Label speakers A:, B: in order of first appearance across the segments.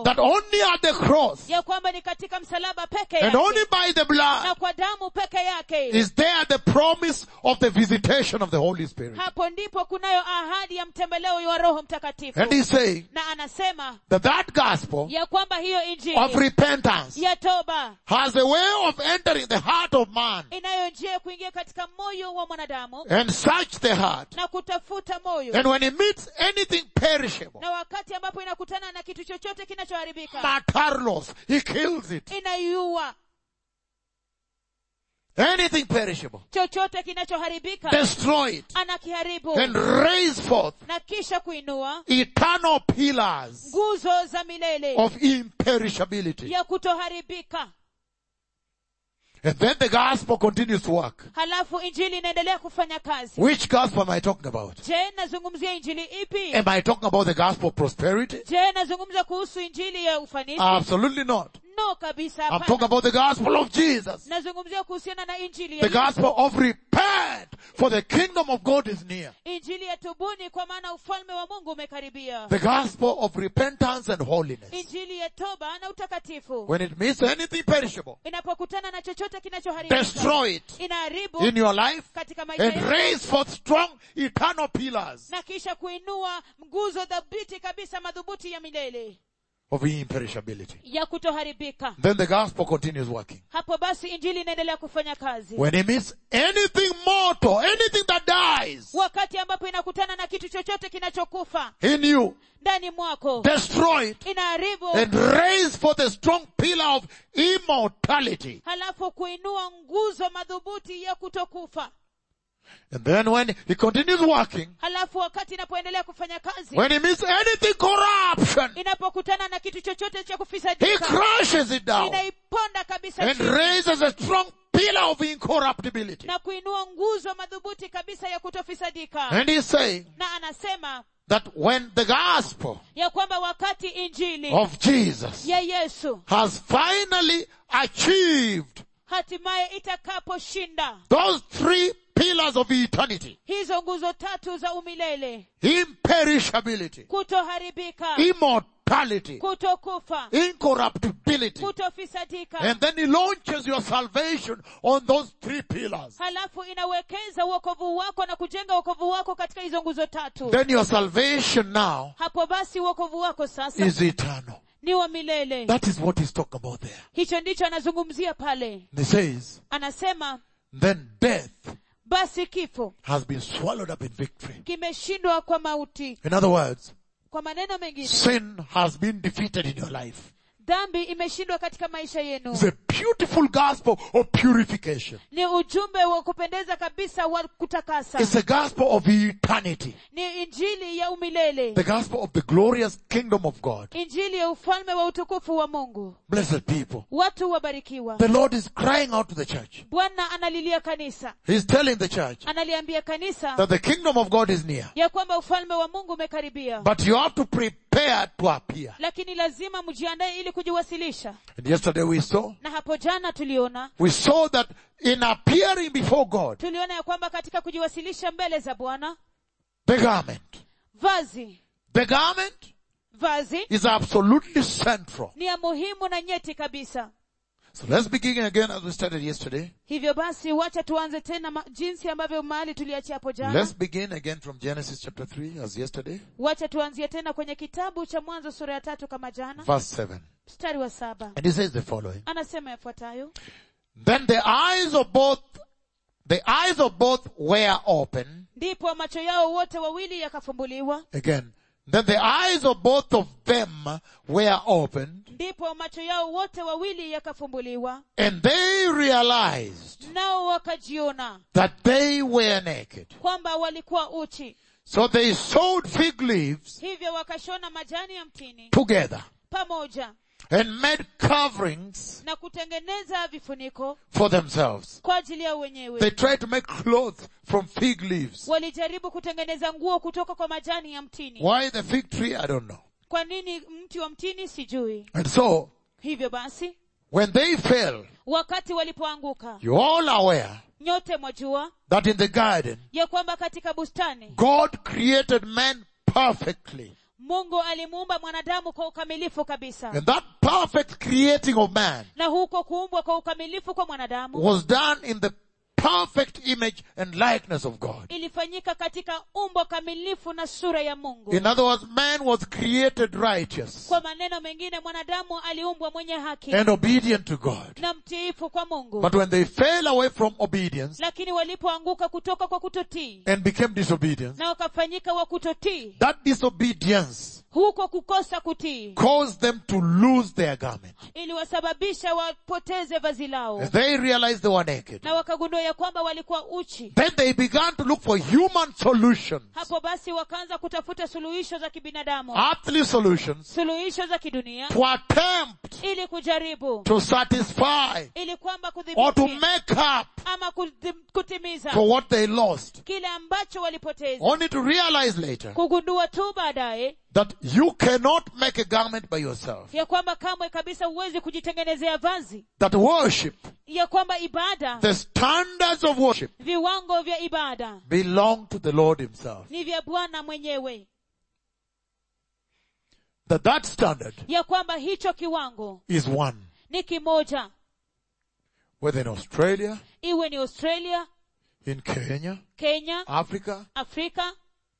A: mtakatifu
B: that only at the cross
A: ya kwamba ni katika msalaba peke
B: and only
A: yake
B: by the
A: na
B: blood
A: kwa damu peke yake
B: is there the promise of the visitation of the Holy Spirit.
A: hapo ndipo kunayo ahadi ya mtembeleo wa roho mtakatifu
B: And he's saying
A: na anasema
B: that that gospel
A: ya kwamba hiyo
B: of
A: injili
B: repentance
A: ya toba
B: has a way of entering the heart of man
A: inayo njia ya kuingia katika moyo wa mwanadamu
B: and search the heart.
A: na kutafuta moyo
B: And when he meets anything perishable,
A: na wakati ambapo inakutana na kitu chochote kinachoharibika
B: matarlos, he kills it.
A: inaiua
B: Anything perishable,
A: chochote kinachoharibika
B: destroy it
A: anakiharibu
B: and raise forth
A: na kisha kuinua
B: eternal pillars
A: nguzo za milele
B: of imperishability.
A: ya kutoharibika
B: And then the gospel continues to work.
A: halafu injili inaendelea kufanya kazi
B: Which gospel am I talking about?
A: je nazungumzia injili ipi
B: Am I talking about the gospel of prosperity?
A: je nazungumza kuhusu injili ya ufanisi
B: Absolutely not.
A: no kabisa
B: I'm
A: hapana.
B: talking about the gospel of Jesus.
A: nazungumzia kuhusiana na injili
B: The
A: ya
B: gospel of repent, for the kingdom of God is near.
A: injili ya tubuni kwa maana ufalme wa mungu umekaribia
B: The gospel of repentance and holiness.
A: injili ya toba na utakatifu
B: When it meets anything perishable,
A: inapokutana na chochote kinachoharibika
B: destroy it
A: inaharibu
B: in your life
A: katika maisha
B: and
A: yako
B: raise forth strong eternal pillars
A: na kisha kuinua nguzo dhabiti kabisa madhubuti ya milele
B: of imperishability.
A: ya kutoharibika
B: Then the gospel continues working.
A: hapo basi injili inaendelea kufanya kazi
B: When it meets anything mortal, anything that dies
A: wakati ambapo inakutana na kitu chochote kinachokufa
B: in you,
A: ndani mwako
B: destroy it
A: inaharibu
B: and raise forth a strong pillar of immortality.
A: halafu kuinua nguzo madhubuti ya kutokufa
B: And then when he continues working,
A: halafu wakati inapoendelea kufanya kazi
B: when he meets anything corruption,
A: inapokutana na kitu chochote cha
B: he
A: kufisadika
B: crushes it down
A: inaiponda kabisa
B: and
A: chini
B: raises a strong pillar of incorruptibility.
A: na kuinua nguzo madhubuti kabisa ya kutofisadika
B: And he's saying
A: na anasema
B: that when the gospel
A: ya kwamba wakati injili
B: of Jesus
A: ya yesu
B: has finally achieved
A: hatimaye itakaposhinda
B: those three pillars of eternity,
A: hizo nguzo tatu za umilele
B: imperishability,
A: kutoharibika
B: immortality,
A: kutokufa
B: incorruptibility,
A: kutofisadika
B: and then he launches your salvation on those three pillars.
A: halafu inawekeza uokovu wako na kujenga uokovu wako katika hizo nguzo tatu
B: Then your salvation now
A: hapo basi uokovu wako sasa
B: is eternal.
A: ni wa milele
B: That is what he's talking about there.
A: hicho ndicho anazungumzia pale
B: And he says,
A: anasema
B: then death
A: basi kifo
B: has been swallowed up in victory.
A: kimeshindwa kwa mauti
B: In other words,
A: kwa maneno mengine
B: sin has been defeated in your life.
A: dhambi imeshindwa katika maisha yenu
B: It's a beautiful gospel of purification.
A: ni ujumbe wa kupendeza kabisa wa kutakasa
B: It's a gospel of eternity.
A: ni injili ya umilele
B: The gospel of the glorious kingdom of God.
A: injili ya ufalme wa utukufu wa mungu
B: Blessed people.
A: watu wabarikiwa
B: The Lord is crying out to the church.
A: bwana analilia kanisa
B: He's telling the church
A: analiambia kanisa
B: that the kingdom of God is near.
A: ya kwamba ufalme wa mungu umekaribia
B: But you have to prepare to appear.
A: lakini lazima mjiandae ili kujiwasilisha
B: And yesterday we saw,
A: na hapo jana tuliona
B: we saw that in appearing before God,
A: tuliona ya kwamba katika kujiwasilisha mbele za bwana
B: the garment,
A: vazi
B: the garment
A: vazi
B: is absolutely central.
A: ni ya muhimu na nyeti kabisa
B: So let's begin again as we started yesterday.
A: hivyo basi wacha tuanze tena ma- jinsi ambavyo mahali tuliachia hapo jana
B: Let's begin again from Genesis chapter 3 as yesterday,
A: wacha tuanzie tena kwenye kitabu cha mwanzo sura ya tatu kama jana
B: verse 7.
A: mstari wa saba
B: And he says the following.
A: anasema yafuatayo
B: Then the eyes of both, the eyes of both were open.
A: ndipo macho yao wote wawili yakafumbuliwa
B: Again. Then the eyes of both of them were opened
A: ndipo macho yao wote wawili yakafumbuliwa
B: and they realized
A: nao wakajiona
B: that they were naked.
A: kwamba walikuwa uchi
B: So they sewed fig leaves
A: hivyo wakashona majani ya mtini
B: together
A: pamoja
B: and made coverings
A: na kutengeneza vifuniko
B: for themselves.
A: kwa ajili yao
B: They
A: wenyewe
B: tried to make clothes from fig leaves.
A: walijaribu kutengeneza nguo kutoka kwa majani ya mtini
B: Why the fig tree? I don't know.
A: kwa nini mti wa mtini sijui
B: And so,
A: hivyo basi
B: when they fell,
A: wakati walipoanguka
B: you all aware
A: nyote mwajua
B: that in the garden,
A: ya kwamba katika bustani
B: God created man perfectly.
A: mungu alimuumba mwanadamu kwa ukamilifu kabisa
B: And that perfect creating of man
A: na huko kuumbwa kwa ukamilifu kwa mwanadamu
B: was done in the perfect image and likeness of God.
A: ilifanyika katika umbo kamilifu na sura ya mungu
B: In other words, man was created righteous
A: kwa maneno mengine mwanadamu aliumbwa mwenye haki
B: and obedient to God.
A: na mtiifu kwa mungu
B: But when they fell away from obedience
A: lakini walipoanguka kutoka kwa kutotii
B: and became disobedient,
A: na wakafanyika wa kutotii
B: that disobedience
A: huko kukosa kutii
B: caused them to lose their garment.
A: iliwasababisha wapoteze vazi lao
B: As they realized they were naked,
A: na wakagundua ya kwamba walikuwa uchi
B: then they began to look for human solutions,
A: hapo basi wakaanza kutafuta suluhisho za kibinadamu
B: earthly solutions,
A: suluhisho za kidunia
B: to attempt
A: ili kujaribu
B: to satisfy
A: ili kwamba
B: or to
A: kudhibiti
B: make up
A: ama kuthi- kutimiza
B: for what they lost.
A: kile ambacho walipoteza
B: Only to realize later
A: kugundua tu baadaye
B: that you cannot make a garment by yourself.
A: ya kwamba kamwe kabisa huwezi kujitengenezea vazi
B: That worship,
A: ya kwamba ibada
B: the standards of worship
A: viwango vya ibada
B: belong to the Lord himself.
A: ni vya bwana mwenyewe
B: That that standard
A: ya kwamba hicho kiwango
B: is one.
A: ni kimoja
B: Whether in Australia,
A: iwe ni australia
B: in Kenya,
A: kenya
B: Africa,
A: afrika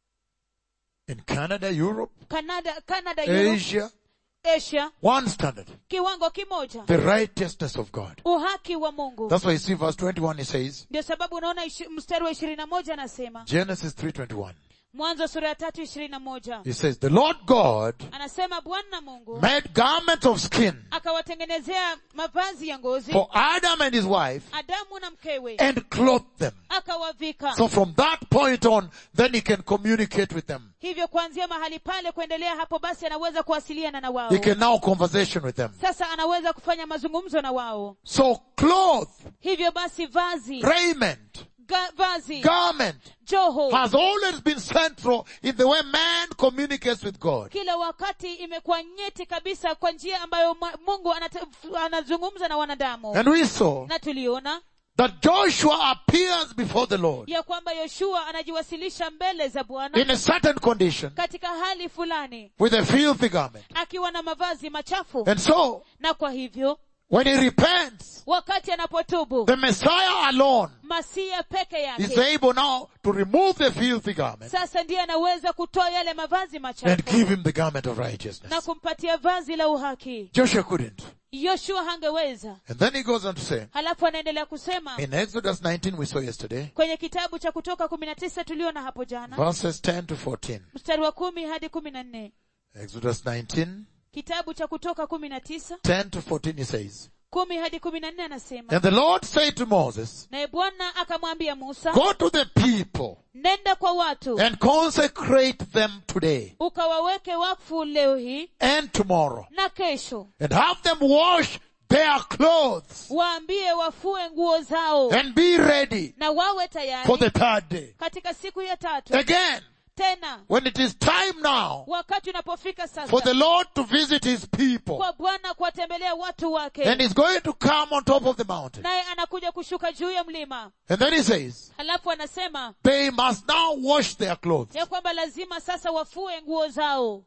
B: in Canada, Europe,
A: canada canada Europe,
B: Asia,
A: asia
B: one standard.
A: kiwango kimoja
B: The righteousness of God.
A: uhaki wa mungu
B: That's why you see verse 21 it says,
A: ndio sababu unaona ishi- mstari wa ishirini na moja anasema
B: Genesis 3.21.
A: mwanzo sura ya tatu ishirini na moja
B: It says, the Lord God
A: anasema bwana mungu
B: made garments of skin
A: akawatengenezea mavazi ya ngozi
B: for Adam and his wife
A: adamu na mkewe
B: and clothed them.
A: akawavika
B: So from that point on, then he can communicate with them.
A: hivyo kuanzia mahali pale kuendelea hapo basi anaweza kuwasiliana na wao
B: He can now conversation with them.
A: sasa anaweza kufanya mazungumzo na wao
B: So cloth,
A: hivyo basi vazi
B: raiment,
A: ga, vazi
B: garment
A: joho
B: has always been central in the way man communicates with God.
A: kila wakati imekuwa nyeti kabisa kwa njia ambayo mwa- mungu anate- anazungumza na wanadamu
B: And we saw
A: na tuliona
B: that Joshua appears before the Lord
A: ya kwamba yoshua anajiwasilisha mbele za bwana
B: in a certain condition
A: katika hali fulani
B: with a filthy garment.
A: akiwa na mavazi machafu
B: And so,
A: na kwa hivyo
B: when he repents,
A: wakati anapotubu
B: the Messiah alone
A: masia peke
B: is
A: yake
B: able now to remove the filthy garment
A: sasa ndiye anaweza kutoa yale mavazi
B: and
A: machafu
B: give him the garment of
A: na
B: righteousness.
A: kumpatia vazi la uhaki
B: Joshua couldn't.
A: yoshua hangeweza
B: And then he goes on to say,
A: halafu anaendelea kusema
B: in Exodus 19 we saw yesterday,
A: kwenye kitabu cha kutoka kumi na tisa tuliona hapo jana
B: verses 10 to 14.
A: mstari wa kumi hadi kumi na nne
B: Exodus 19,
A: kitabu cha kutoka kumi na tisa
B: 10 to 14 he says,
A: kumi hadi kumi na nne anasema
B: And the Lord said to Moses,
A: naye bwana akamwambia musa
B: Go to the people
A: nenda kwa watu
B: and consecrate them today
A: ukawaweke wakfu leo hii
B: and tomorrow
A: na kesho
B: and have them wash their clothes
A: waambie wafue nguo zao
B: and be ready
A: na wawe
B: for
A: tayari
B: the third day.
A: katika siku ya tatu
B: Again,
A: tena
B: when it is time now
A: wakati unapofika
B: for
A: sasa
B: the Lord to visit his people
A: kwa bwana kuwatembelea watu
B: and
A: wake
B: he's going to come on top of the mountain.
A: naye anakuja kushuka juu ya mlima
B: And then he says,
A: halafu anasema
B: they must now wash their clothes.
A: ya kwamba lazima sasa wafue nguo zao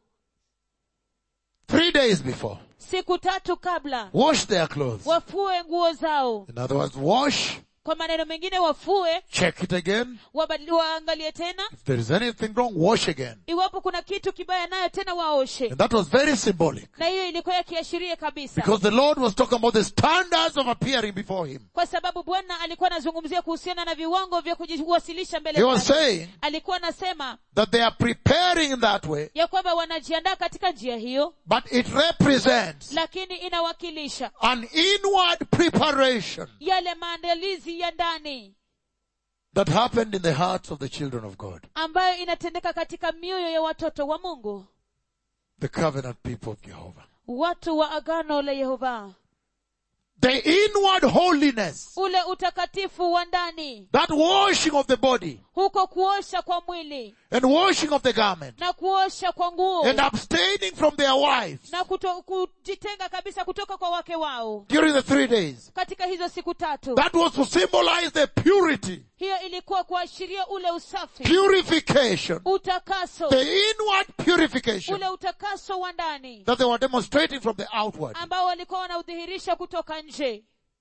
B: Three days before,
A: siku tatu kabla
B: wash their clothes.
A: wafue nguo zao
B: In other words, wash,
A: kwa maneno mengine wafue
B: check it again.
A: wabadili- waangalie tena
B: If there is anything wrong, wash again.
A: iwapo kuna kitu kibaya nayo tena waoshe
B: And that was very symbolic.
A: na hiyo ilikuwa yakiashiria kabisa
B: Because the Lord was talking about the standards of appearing before Him.
A: kwa sababu bwana alikuwa anazungumzia kuhusiana na viwango vya kujiwasilisha mbele
B: He was
A: zake.
B: saying
A: alikuwa anasema
B: that they are preparing in that way,
A: ya kwamba wanajiandaa katika njia hiyo
B: but it represents
A: lakini inawakilisha
B: an inward preparation
A: yale maandalizi ya ndani
B: that happened in the hearts of the children of God,
A: ambayo inatendeka katika mioyo ya watoto wa mungu
B: the covenant people of Jehovah.
A: watu wa agano la yehova
B: The inward holiness,
A: ule utakatifu wa ndani
B: that washing of the body
A: huko kuosha kwa mwili
B: and washing of the garment
A: na kuosha kwa nguo
B: and abstaining from their wives
A: na kuto, kujitenga kabisa kutoka kwa wake wao
B: during the three days.
A: katika hizo siku tatu
B: That was to symbolize the purity
A: hiyo ilikuwa kuashiria ule usafi
B: purification,
A: utakaso
B: the inward purification
A: ule utakaso wa ndani
B: that they were demonstrating from the outward,
A: ambao walikuwa wanaudhihirisha kutoka nje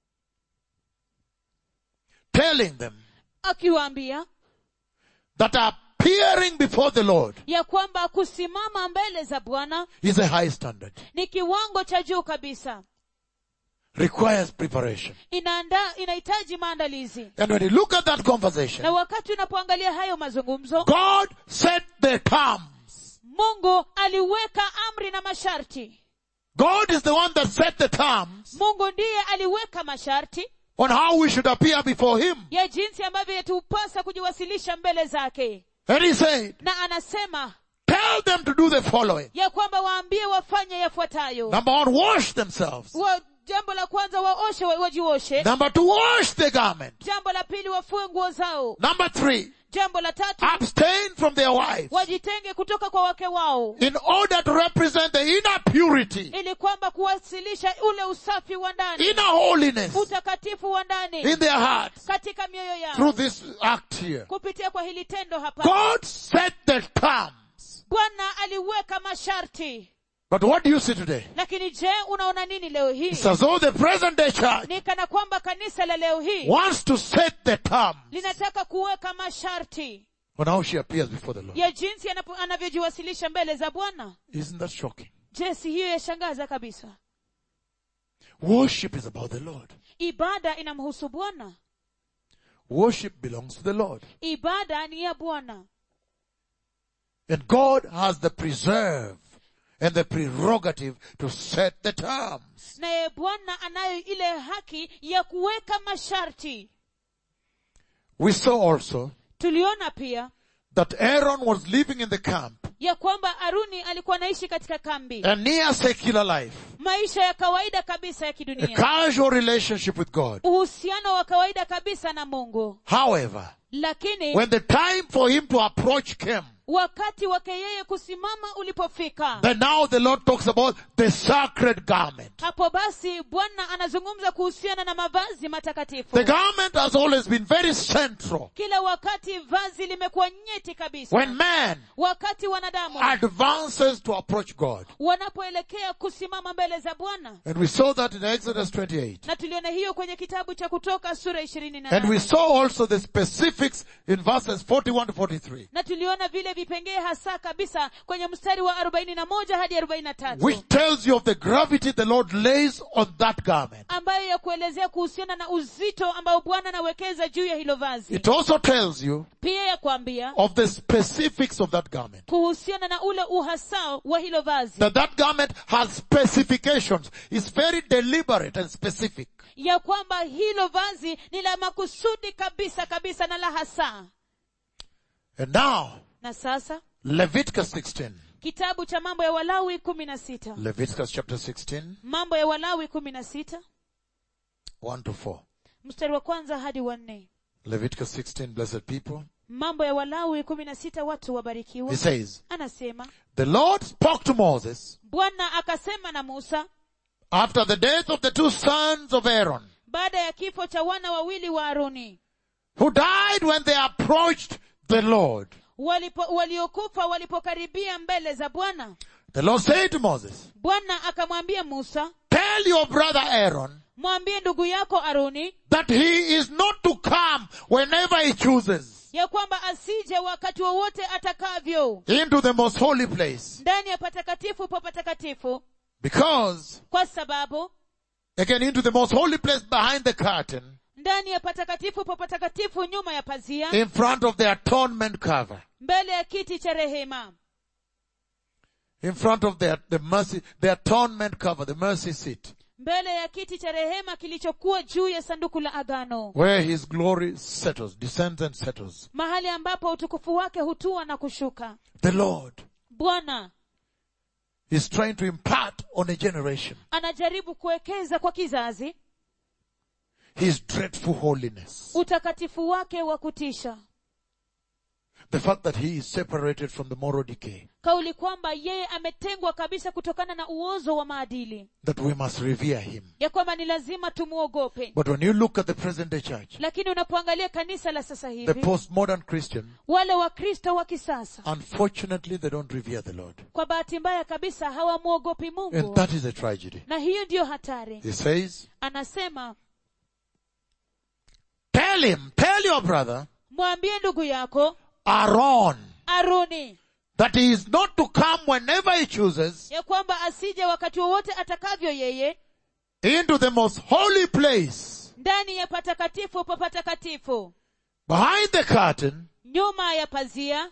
B: telling them
A: akiwaambia
B: that appearing before the Lord
A: ya kwamba kusimama mbele za bwana
B: is a high standard,
A: ni kiwango cha juu kabisa
B: requires preparation.
A: inaanda inahitaji maandalizi
B: And when you look at that
A: na
B: conversation,
A: wakati unapoangalia hayo mazungumzo
B: God set the terms.
A: mungu aliweka amri na masharti
B: God is the one that set the terms
A: mungu ndiye aliweka masharti
B: on how we should appear before Him.
A: ya jinsi ambavyo yatupasa kujiwasilisha mbele zake
B: And He said,
A: na anasema
B: tell them to do the following.
A: ya kwamba waambie wafanye yafuatayo
B: Number one, wash themselves.
A: wa, jambo la kwanza waoshe wa- wajioshe
B: Number two, wash the garment.
A: jambo la pili wafue nguo zao
B: Number three,
A: jambo la tatu
B: abstain from their wives
A: wajitenge kutoka kwa wake wao
B: in order to represent the inner purity,
A: ili kwamba kuwasilisha ule usafi wa ndani
B: inner holiness
A: utakatifu wa ndani
B: in their hearts
A: katika mioyo
B: through
A: yao
B: this act here.
A: kupitia kwa hili tendo hapa
B: God set the terms.
A: bwana aliweka masharti
B: But what do you see today?
A: lakini je unaona nini leo hii
B: It's as though the present day church
A: ni kana kwamba kanisa la leo hii
B: wants to set the terms
A: linataka kuweka masharti
B: on how she appears before the Lord.
A: ya jinsi anapo- anavyojiwasilisha mbele za bwana
B: Isn't that shocking?
A: je si hiyo yashangaza kabisa
B: Worship is about the Lord.
A: ibada inamhusu bwana
B: Worship belongs to the Lord.
A: ibada ni ya bwana
B: And God has the preserve and the prerogative to set the terms.
A: naye bwana anayo ile haki ya kuweka masharti
B: We saw also
A: tuliona pia
B: that Aaron was living in the camp,
A: ya kwamba aruni alikuwa anaishi katika kambi
B: a near secular life,
A: maisha ya kawaida kabisa ya
B: a
A: kidunia
B: casual relationship with God.
A: uhusiano wa kawaida kabisa na mungu
B: However,
A: lakini
B: when the time for him to approach came,
A: wakati wake yeye kusimama ulipofika
B: then now the Lord talks about the sacred garment.
A: hapo basi bwana anazungumza kuhusiana na mavazi matakatifu
B: The garment has always been very central.
A: kila wakati vazi limekuwa nyeti kabisa
B: When man
A: wakati wanadamu
B: advances to approach God.
A: wanapoelekea kusimama mbele za bwana
B: And we saw that in Exodus 28.
A: na tuliona hiyo kwenye kitabu cha kutoka sura ishirini na
B: And we
A: nane
B: saw also the specifics in verses 41 to 43,
A: na tuliona vile vipengee hasa kabisa kwenye mstari wa arobaini na moja hadi arobaini na tatu
B: which tells you of the gravity the Lord lays on that garment.
A: ambayo ya kuelezea kuhusiana na uzito ambao bwana anawekeza juu ya hilo vazi
B: It also tells you
A: pia ya kuambia
B: of the specifics of that garment.
A: kuhusiana na ule uhasa wa hilo vazi
B: That that garment has specifications. It's very deliberate and specific.
A: ya kwamba hilo vazi ni la makusudi kabisa kabisa na la hasa
B: And now,
A: na sasa
B: Leviticus 16.
A: kitabu cha mambo ya walawi kumi na sita
B: Leviticus chapter 16,
A: mambo ya walawi kumi na sita
B: 1 to 4.
A: mstari wa kwanza hadi wa nne
B: Leviticus 16, blessed people.
A: mambo ya walawi kumi na sita watu wabarikiwa
B: He says,
A: anasema
B: The Lord spoke to Moses
A: bwana akasema na musa
B: after the death of the two sons of Aaron,
A: baada ya kifo cha wana wawili wa aroni
B: who died when they approached the Lord.
A: walipo, waliokufa walipokaribia mbele za bwana
B: The Lord said to Moses,
A: bwana akamwambia musa
B: Tell your brother Aaron
A: mwambie ndugu yako aroni
B: that he is not to come whenever he chooses
A: ya kwamba asije wakati wowote atakavyo
B: into the most holy place.
A: ndani ya patakatifu pa patakatifu
B: Because,
A: kwa sababu
B: again, into the most holy place behind the curtain,
A: ndani ya patakatifu pa patakatifu nyuma ya pazia
B: in front of the atonement cover,
A: mbele ya kiti cha rehema
B: in front of the, the mercy, the atonement cover, the mercy seat,
A: mbele ya kiti cha rehema kilichokuwa juu ya sanduku la agano
B: where his glory settles, descends and settles.
A: mahali ambapo utukufu wake hutua na kushuka
B: The Lord
A: bwana
B: is trying to impart on a generation
A: anajaribu kuwekeza kwa kizazi
B: his dreadful holiness.
A: utakatifu wake wa kutisha
B: The fact that he is separated from the moral decay.
A: kauli kwamba yeye ametengwa kabisa kutokana na uozo wa maadili
B: That we must revere him.
A: ya kwamba ni lazima tumwogope
B: But when you look at the present day church,
A: lakini unapoangalia kanisa la sasa
B: the
A: hivi
B: postmodern Christian,
A: wale wakristo wa kisasa
B: unfortunately they don't revere the Lord.
A: kwa bahati mbaya kabisa hawamwogopi
B: And
A: mungu
B: that is a tragedy.
A: na hiyo ndiyo hatari
B: He says,
A: anasema
B: tell him, tell your brother,
A: mwambie ndugu yako
B: Aaron,
A: aruni
B: that he is not to come whenever he chooses
A: ya kwamba asije wakati wowote atakavyo yeye
B: into the most holy place
A: ndani ya patakatifu pa patakatifu
B: behind the curtain
A: nyuma ya pazia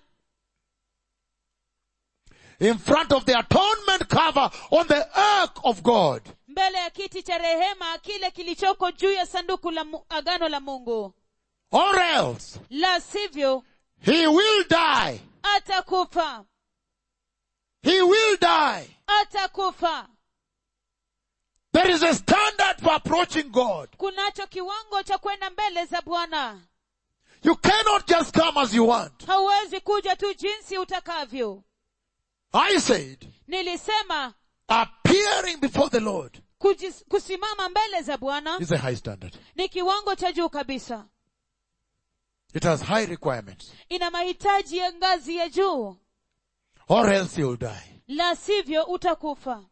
B: in front of the atonement cover on the ark of God.
A: mbele ya kiti cha rehema kile kilichoko juu ya sanduku la mu- agano la mungu
B: Or else
A: la sivyo
B: he will die.
A: atakufa
B: He will die.
A: atakufa
B: There is a standard for approaching God.
A: kunacho kiwango cha kwenda mbele za bwana
B: You cannot just come as you want.
A: hauwezi kuja tu jinsi utakavyo
B: I said,
A: nilisema
B: appearing before the Lord
A: kujis, kusimama mbele za bwana
B: is a high standard.
A: ni kiwango cha juu kabisa
B: It has high requirements.
A: ina mahitaji ya ngazi ya juu
B: Or else you'll die.
A: la sivyo utakufa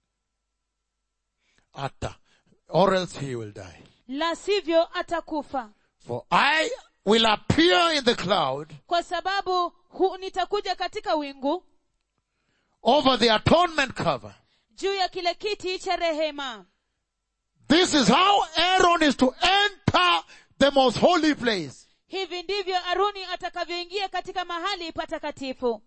B: Atta. Or else he will die.
A: la sivyo atakufa
B: For I will appear in the cloud
A: kwa sababu hu, nitakuja katika wingu
B: over the atonement cover.
A: juu ya kile kiti cha rehema
B: This is how Aaron is to enter the most holy place.
A: hivi ndivyo aruni atakavyoingia katika mahali patakatifu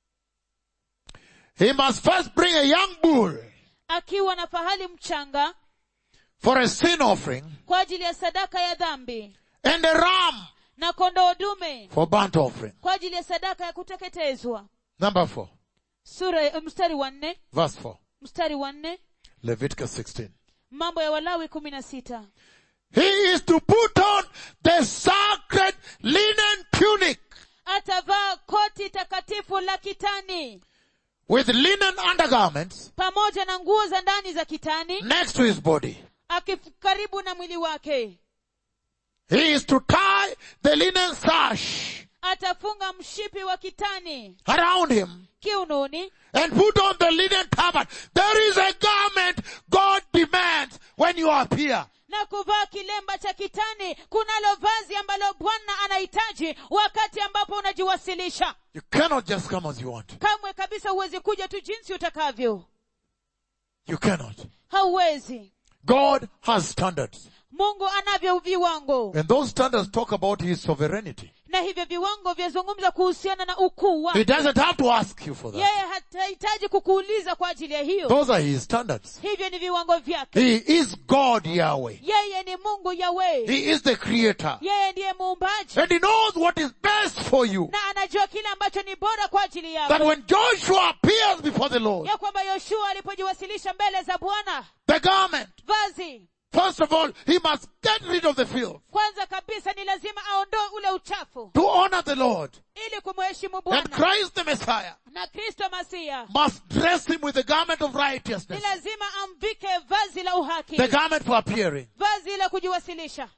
B: He must first bring a young bull
A: akiwa na fahali mchanga
B: for a sin offering
A: kwa ajili ya sadaka ya dhambi
B: and a ram
A: na kondoo dume
B: for burnt offering.
A: kwa ajili ya sadaka ya kuteketezwa
B: Number four,
A: sura eh, mstari wa nne
B: verse four,
A: mstari wa nne
B: Leviticus 16.
A: mambo ya walawi kumi na sita
B: He is to put on the sacred linen tunic
A: atavaa koti takatifu la kitani
B: with linen undergarments
A: pamoja na nguo za ndani za kitani
B: next to his body.
A: akif- karibu na mwili wake
B: He is to tie the linen sash
A: atafunga mshipi wa kitani
B: around him
A: kiunoni
B: and put on the linen turban. There is a garment God demands when you appear.
A: na kuvaa kilemba cha kitani kunalo vazi ambalo bwana anahitaji wakati ambapo unajiwasilisha
B: You cannot just come as you want.
A: kamwe kabisa huwezi kuja tu jinsi utakavyo
B: You cannot.
A: hauwezi
B: God has standards.
A: mungu anavyo viwango
B: And those standards talk about His sovereignty.
A: na hivyo viwango vyazungumza kuhusiana na ukuu
B: He
A: wake
B: doesn't have to ask you for that.
A: yeye hatahitaji kukuuliza kwa ajili ya hiyo
B: Those are His standards.
A: hivyo ni viwango vyake
B: He is God Yahweh.
A: yeye ni mungu yawe
B: He is the creator.
A: yeye ndiye muumbaji
B: And He knows what is best for you.
A: na anajua kile ambacho ni bora kwa ajili
B: That
A: yako
B: when Joshua appears before the Lord,
A: ya kwamba yoshua alipojiwasilisha mbele za bwana
B: the garment,
A: vazi
B: first of all, he must get rid of the filth
A: kwanza kabisa ni lazima aondoe ule uchafu
B: to honor the Lord.
A: ili kumheshimu
B: And
A: bwana
B: Christ the Messiah
A: na kristo masia
B: must dress him with the garment of
A: ni
B: righteousness.
A: lazima amvike vazi la uhaki
B: The garment for appearing.
A: vazi la kujiwasilisha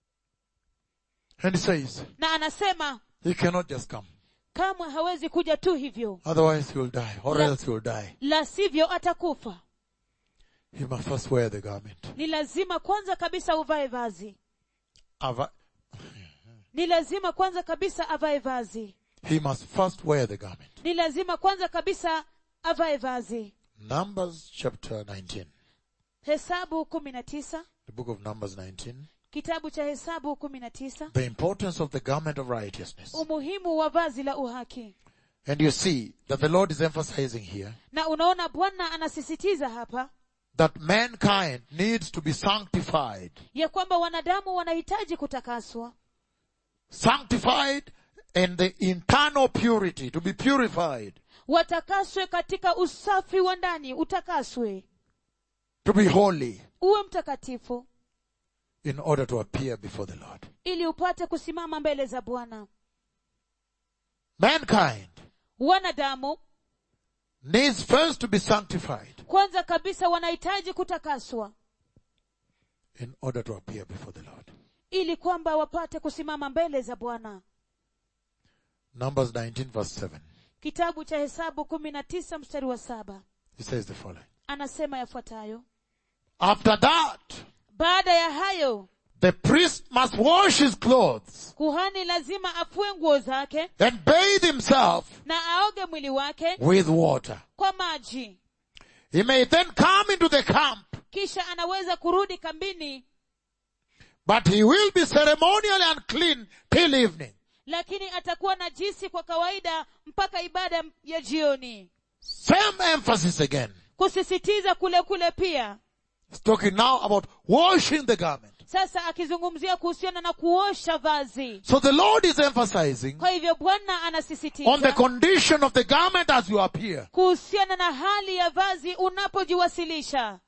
B: And he says,
A: na anasema
B: he cannot just come.
A: kamwe hawezi kuja tu hivyo
B: Otherwise he will die. Or
A: La-
B: else he will die.
A: la sivyo atakufa
B: He must first wear the garment.
A: ni lazima kwanza kabisa uvae vazi
B: Ava-
A: ni lazima kwanza kabisa avae vazi
B: He must first wear the garment.
A: ni lazima kwanza kabisa avae vazi
B: Numbers chapter 19.
A: hesabu kumi na tisa
B: The book of Numbers 19.
A: kitabu cha hesabu kumi na tisa
B: The importance of the garment of righteousness.
A: umuhimu wa vazi la uhaki
B: And you see that the Lord is emphasizing here
A: na unaona bwana anasisitiza hapa
B: that mankind needs to be sanctified.
A: ya kwamba wanadamu wanahitaji kutakaswa
B: Sanctified in the internal purity, to be purified,
A: watakaswe katika usafi wa ndani utakaswe
B: to be holy
A: uwe mtakatifu
B: in order to appear before the Lord.
A: ili upate kusimama mbele za bwana
B: mankind
A: wanadamu
B: needs first to be sanctified
A: kwanza kabisa wanahitaji kutakaswa
B: in order to appear before the Lord.
A: ili kwamba wapate kusimama mbele za bwana
B: Numbers 19 verse 7.
A: kitabu cha hesabu kumi na tisa mstari wa saba
B: It says the following.
A: anasema yafuatayo
B: After that,
A: baada ya hayo
B: the priest must wash his clothes
A: kuhani lazima afue nguo zake
B: and bathe himself
A: na aoge mwili wake
B: with water.
A: kwa maji
B: He may then come into the camp,
A: kisha anaweza kurudi kambini
B: but he will be ceremonially unclean till evening.
A: lakini atakuwa najisi kwa kawaida mpaka ibada ya jioni
B: Same emphasis again.
A: kusisitiza kule kule pia
B: It's talking now about washing the garment.
A: sasa akizungumzia kuhusiana na kuosha vazi
B: So the Lord is emphasizing
A: kwa hivyo bwana
B: on the
A: anasisitiza
B: condition of the garment as you appear.
A: kuhusiana na hali ya vazi unapojiwasilisha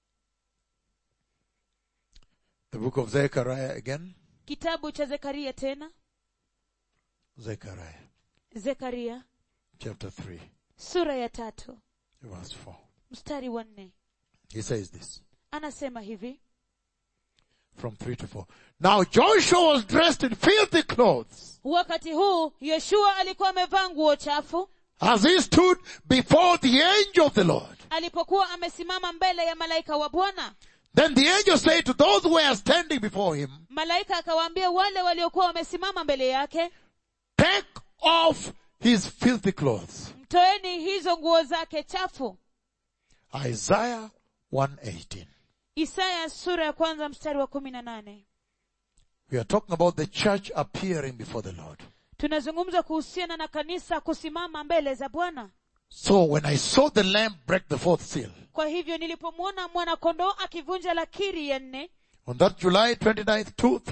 B: The book of Zechariah again.
A: kitabu cha zekaria tena
B: Zechariah
A: zekaria
B: chapter 3
A: sura ya tatu
B: verse 4.
A: mstari wa nne
B: He says this
A: anasema hivi
B: from 3 to 4. Now Joshua was dressed in filthy clothes
A: wakati huu yeshua alikuwa amevaa nguo chafu
B: as he stood before the angel of the Lord.
A: alipokuwa amesimama mbele ya malaika wa bwana
B: Then the angel said to those who were standing before him,
A: malaika akawaambia wale waliokuwa wamesimama mbele yake
B: take off his filthy clothes.
A: mtoeni hizo nguo zake chafu
B: Isaiah 118.
A: isaya sura ya kwanza mstari wa kumi na nane
B: We are talking about the church appearing before the Lord.
A: tunazungumza kuhusiana na kanisa kusimama mbele za bwana
B: So when I saw the lamb break the fourth seal,
A: kwa hivyo nilipomwona mwanakondoo akivunja lakiri ya nne
B: on that July 29th,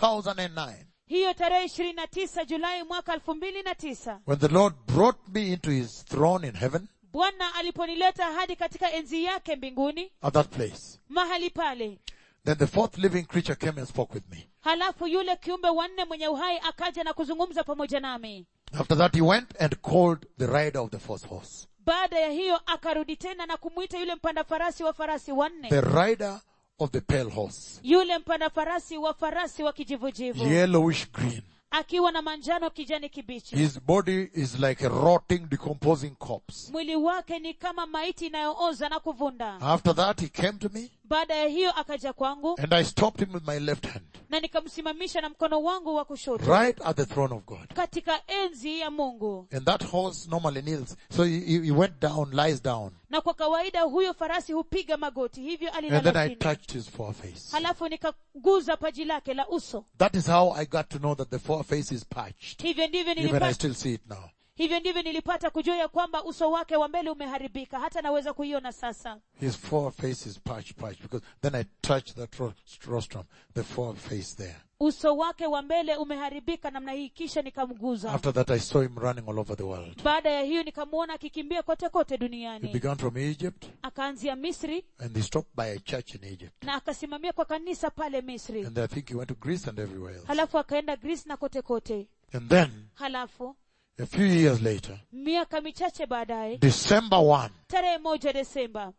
B: 2009,
A: hiyo tarehe ishirini na tisa julai mwaka elfu mbili na tisa
B: when the Lord brought me into his throne in heaven,
A: bwana aliponileta hadi katika enzi yake mbinguni
B: at that place,
A: mahali pale
B: then the fourth living creature came and spoke with me.
A: halafu yule kiumbe wanne mwenye uhai akaja na kuzungumza pamoja nami
B: After that, he went and called the rider of the fourth horse.
A: baada ya hiyo akarudi tena na kumwita yule mpanda farasi wa farasi wanne
B: The rider of the pale horse.
A: yule mpanda farasi wa farasi wa kijivujivu
B: Yellowish green.
A: akiwa na manjano kijani kibichi
B: His body is like a rotting, decomposing corpse.
A: mwili wake ni kama maiti inayooza na kuvunda
B: After that, he came to me
A: baada ya hiyo akaja kwangu
B: and I stopped him with my left hand,
A: na nikamsimamisha na mkono wangu wa kushoto
B: right at the throne of God.
A: katika enzi ya mungu
B: And that horse normally kneels. So he, he he went down, lies down.
A: na kwa kawaida huyo farasi hupiga magoti hivyo
B: And then
A: alilala
B: I
A: chini
B: touched his foreface.
A: halafu nikaguza paji lake la uso
B: That is how I got to know that the foreface is patched.
A: hivyo ndivyo
B: Even I
A: nilipata,
B: still see it now.
A: hivyo ndivyo nilipata kujua ya kwamba uso wake wa mbele umeharibika hata naweza kuiona sasa
B: His foreface is patched, patched. Because then I touched that ro- rostrum, the foreface there.
A: uso wake wa mbele umeharibika namna hii kisha nikamguza
B: After that I saw him running all over the world.
A: baada ya hiyo nikamwona akikimbia kote kote
B: He
A: duniani
B: began from Egypt
A: akaanzia misri
B: and he stopped by a church in Egypt.
A: na akasimamia kwa kanisa pale misri
B: And I think he went to Greece and everywhere else.
A: halafu akaenda greece na kote kote
B: And then,
A: halafu
B: a few years later,
A: miaka michache baadaye
B: December 1,
A: tarehe moja desemba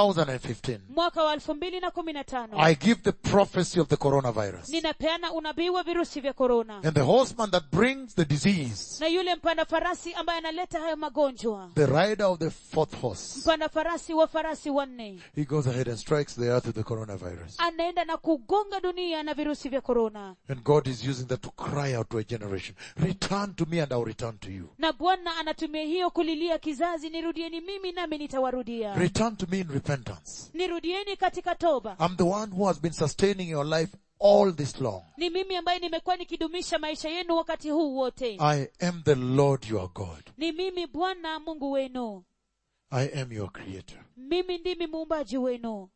B: 2015,
A: mwaka wa elfu mbili na kumi na tano
B: I give the prophecy of the coronavirus.
A: ninapeana unabii wa virusi vya korona
B: And the horseman that brings the disease,
A: na yule mpanda farasi ambaye analeta hayo magonjwa
B: the rider of the fourth horse,
A: mpanda farasi wa farasi wanne
B: he goes ahead and strikes the earth with the coronavirus.
A: anaenda na kugonga dunia na virusi vya korona
B: And God is using that to cry out to a generation, return to me and I'll return to you.
A: na bwana anatumia hiyo kulilia kizazi nirudieni mimi nami nitawarudia
B: Return to me in repentance.
A: nirudieni katika toba
B: I'm the one who has been sustaining your life all this long.
A: ni mimi ambaye nimekuwa nikidumisha maisha yenu wakati huu wote
B: I am the Lord your God.
A: ni mimi bwana mungu wenu
B: I am your creator.
A: mimi ndimi muumbaji wenu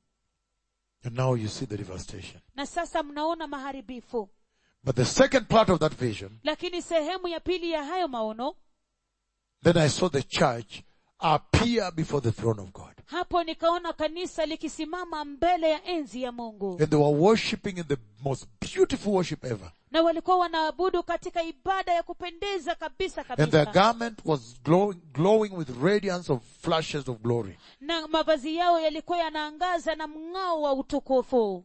B: And now you see the devastation.
A: na sasa mnaona maharibifu
B: But the second part of that vision,
A: lakini sehemu ya pili ya hayo maono
B: then I saw the church appear before the throne of God.
A: hapo nikaona kanisa likisimama mbele ya enzi ya mungu
B: And they were worshipping in the most beautiful worship ever.
A: na walikuwa wanaabudu katika ibada ya kupendeza kabisa
B: And their
A: kabisa
B: garment was glowing, glowing with radiance of flashes of glory.
A: na mavazi yao yalikuwa yanaangaza na mng'ao wa utukufu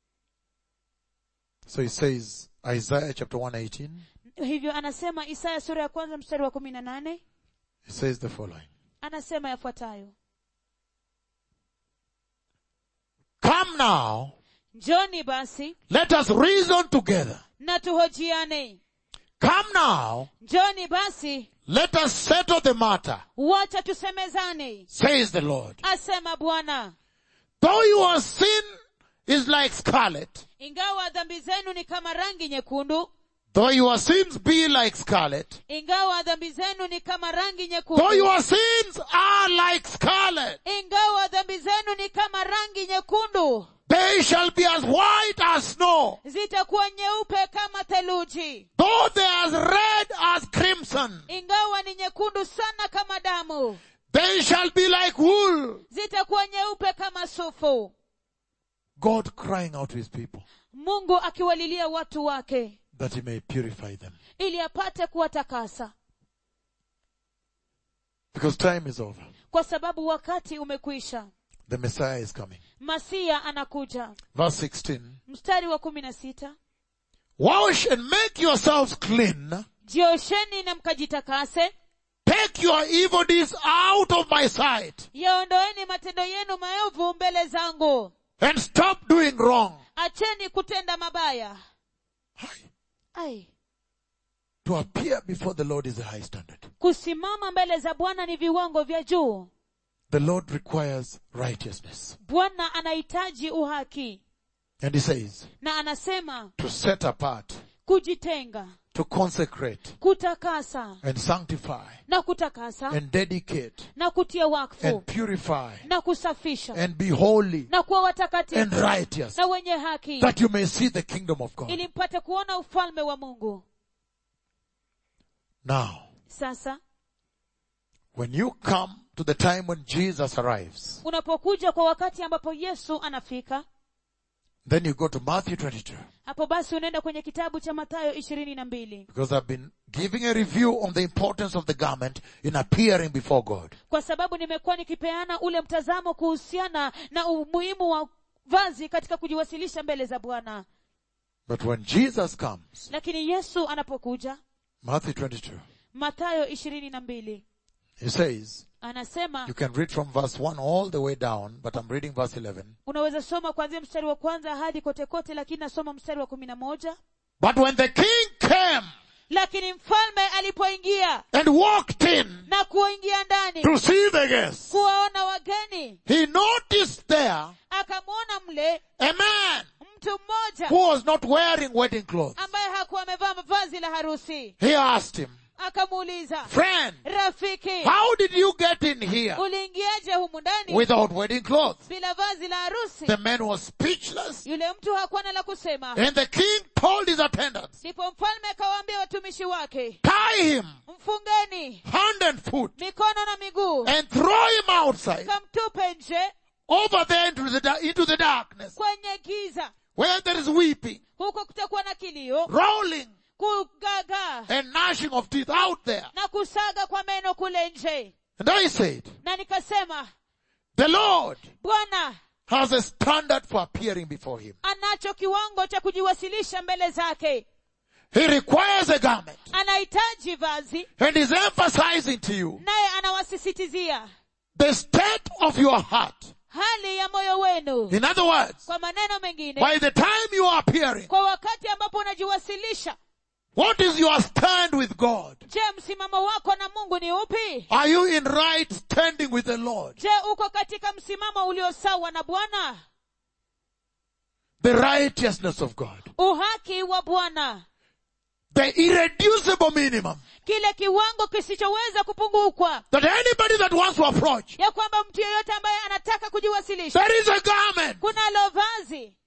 B: So he says, Isaiah chapter 118,
A: hivyo anasema isaya sura ya kwanza mstari wa kumi na nane
B: he says the following.
A: anasema yafuatayo
B: Come now,
A: njoni basi
B: let us reason together.
A: na tuhojiane
B: Come now,
A: njoni basi
B: let us settle the matter,
A: wacha tusemezane
B: says the Lord.
A: asema bwana
B: Though your sin is like scarlet,
A: ingawa dhambi zenu ni kama rangi nyekundu
B: though your sins be like scarlet,
A: ingawa dhambi zenu ni kama rangi
B: though
A: nyekundu
B: your sins are like scarlet,
A: ingawa dhambi zenu ni kama rangi nyekundu
B: they shall be as white as snow.
A: zitakuwa nyeupe kama theluji
B: Though they are as red as crimson,
A: ingawa ni nyekundu sana kama damu
B: they shall be like wool.
A: zitakuwa nyeupe kama sufu
B: God crying out to his people
A: mungu akiwalilia watu wake
B: that he may purify them.
A: ili apate kuwatakasa
B: Because time is over.
A: kwa sababu wakati umekwisha
B: The Messiah is coming.
A: masia anakuja
B: Verse 16.
A: mstari wa kumi na sita
B: Wash and make yourselves clean.
A: jiosheni na mkajitakase
B: Take your evil deeds out of my sight
A: yaondoeni matendo yenu maovu mbele zangu
B: and stop doing wrong.
A: acheni kutenda mabaya
B: Hi.
A: ai
B: To appear before the Lord is a high standard.
A: kusimama mbele za bwana ni viwango vya juu
B: The Lord requires righteousness.
A: bwana anahitaji uhaki
B: And he says,
A: na anasema
B: to set apart,
A: kujitenga
B: to consecrate
A: kutakasa
B: and sanctify
A: na kutakasa
B: and dedicate
A: na kutia wakfu
B: and purify
A: na kusafisha
B: and be holy
A: na kuwa
B: and
A: watakatifu
B: righteous
A: na wenye haki
B: that you may see the kingdom of God.
A: ili mpate kuona ufalme wa mungu
B: Now,
A: sasa
B: when you come to the time when Jesus arrives,
A: unapokuja kwa wakati ambapo yesu anafika
B: then you go to Matthew 22.
A: hapo basi unaenda kwenye kitabu cha mathayo ishirini na mbili
B: Because I've been giving a review on the importance of the garment in appearing before God.
A: kwa sababu nimekuwa nikipeana ule mtazamo kuhusiana na umuhimu wa vazi katika kujiwasilisha mbele za bwana
B: But when Jesus comes,
A: lakini yesu anapokuja
B: Matthew 22,
A: mathayo ishirini na mbili
B: he says,
A: anasema
B: you can read from verse 1 all the way down, but I'm reading verse 11.
A: unaweza soma kuanzia mstari wa kwanza hadi kote kote lakini nasoma mstari wa kumi na moja
B: But when the king came
A: lakini mfalme alipoingia
B: and walked in
A: na kuingia ndani
B: to see the guests,
A: kuwaona wageni
B: he noticed there
A: akamwona mle
B: a man
A: mtu mmoja
B: who was not wearing wedding clothes.
A: ambaye hakuwa amevaa vazi la harusi
B: He asked him,
A: akamuuliza
B: friend,
A: rafiki
B: how did you get in here
A: uliingiaje humu ndani
B: without wedding clothes?
A: bila vazi la harusi
B: The man was speechless
A: yule mtu hakuwa na la kusema
B: and the king told his attendants,
A: ndipo mfalme akawaambia watumishi wake
B: tie him
A: mfungeni
B: hand and foot
A: mikono na miguu
B: and throw him outside
A: kamtupe nje
B: over there into the, da- into the darkness
A: kwenye giza
B: where there is weeping,
A: huko kutakuwa na kilio
B: rolling
A: kugagaa
B: and gnashing of teeth out there.
A: na kusaga kwa meno kule nje
B: And I said,
A: na nikasema
B: the Lord
A: bwana
B: has a standard for appearing before him.
A: anacho kiwango cha kujiwasilisha mbele zake
B: He requires a garment
A: anahitaji vazi
B: and is emphasizing to you
A: naye anawasisitizia
B: the state of your heart.
A: hali ya moyo wenu
B: In other words,
A: kwa maneno mengine
B: by the time you are appearing,
A: kwa wakati ambapo unajiwasilisha
B: what is your stand with God?
A: je msimamo wako na mungu ni upi
B: Are you in right standing with the Lord?
A: je uko katika msimamo ulio sawa na bwana
B: The righteousness of God.
A: uhaki wa bwana
B: The irreducible minimum.
A: kile kiwango kisichoweza kupungukwa
B: That anybody that wants to approach,
A: ya kwamba mtu yeyote ambaye anataka kujiwasilisha
B: there is a garment.
A: kunalo vazi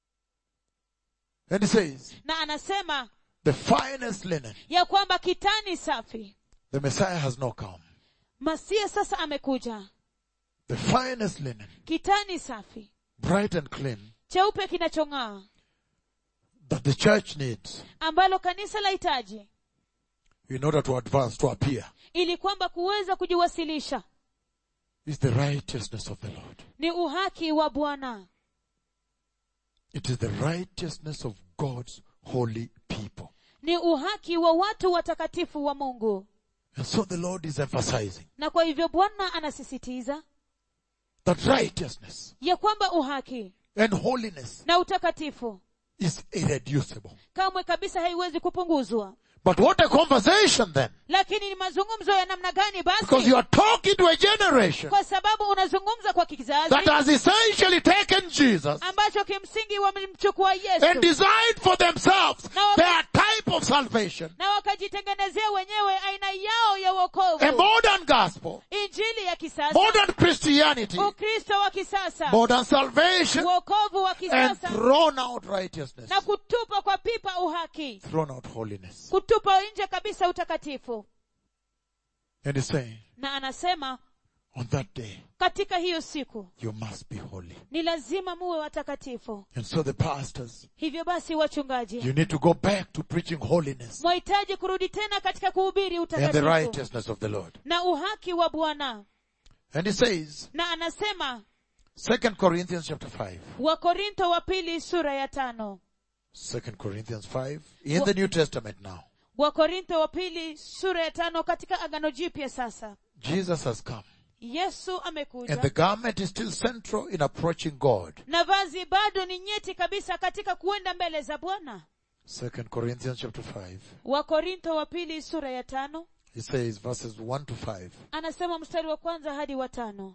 B: And he says,
A: na anasema
B: the finest linen.
A: ya kwamba kitani safi
B: The Messiah has not come.
A: masia sasa amekuja
B: the finest linen,
A: kitani safi
B: bright and clean,
A: cheupe kinachong'aa
B: that the church needs
A: ambalo kanisa lahitaji
B: in order to advance, to appear,
A: ili kwamba kuweza kujiwasilisha
B: is the righteousness of the Lord.
A: ni uhaki wa bwana
B: It is the righteousness of God's holy people.
A: ni uhaki wa watu watakatifu wa mungu
B: And so the Lord is emphasizing
A: na kwa hivyo bwana anasisitiza
B: that righteousness
A: ya kwamba uhaki
B: and holiness
A: na utakatifu
B: is irreducible.
A: kamwe kabisa haiwezi kupunguzwa
B: But what a conversation then.
A: lakini ni mazungumzo ya namna gani
B: Because
A: basi
B: you are talking to a generation
A: kwa sababu unazungumza kwa kizazi
B: that has essentially taken Jesus
A: ambacho kimsingi wamemchukua
B: and
A: yesu
B: designed for themselves
A: Now-
B: their type of salvation,
A: na wakajitengenezea wenyewe aina yao ya
B: a
A: wokovu
B: modern gospel,
A: injili ya kisasa
B: modern Christianity,
A: ukristo wa kisasa
B: modern salvation,
A: wokovu wa
B: and
A: kisasa
B: thrown out righteousness,
A: na kutupa kwa pipa uhaki
B: thrown out holiness.
A: kutupa nje kabisa utakatifu
B: And he's saying,
A: na anasema
B: on that day,
A: katika hiyo siku
B: you must be holy.
A: ni lazima muwe watakatifu
B: And so the pastors,
A: hivyo basi wachungaji
B: you need to go back to preaching holiness
A: mwahitaji kurudi tena katika kuhubiri
B: and the
A: utakatifu
B: righteousness of the Lord.
A: na uhaki wa bwana
B: And he says,
A: na anasema
B: 2 Corinthians chapter 5,
A: wakorintho wa pili sura ya tano
B: 2 Corinthians 5, in the New Testament now.
A: wakorintho wa pili sura ya tano katika agano jipya sasa
B: Jesus has come.
A: yesu
B: And the
A: amekuja
B: garment is still central in approaching God.
A: na vazi bado ni nyeti kabisa katika kuenda mbele za bwana
B: 2 Corinthians chapter 5.
A: wakorintho wa pili sura ya tano
B: He says verses 1 to 5.
A: anasema mstari wa kwanza hadi wa tano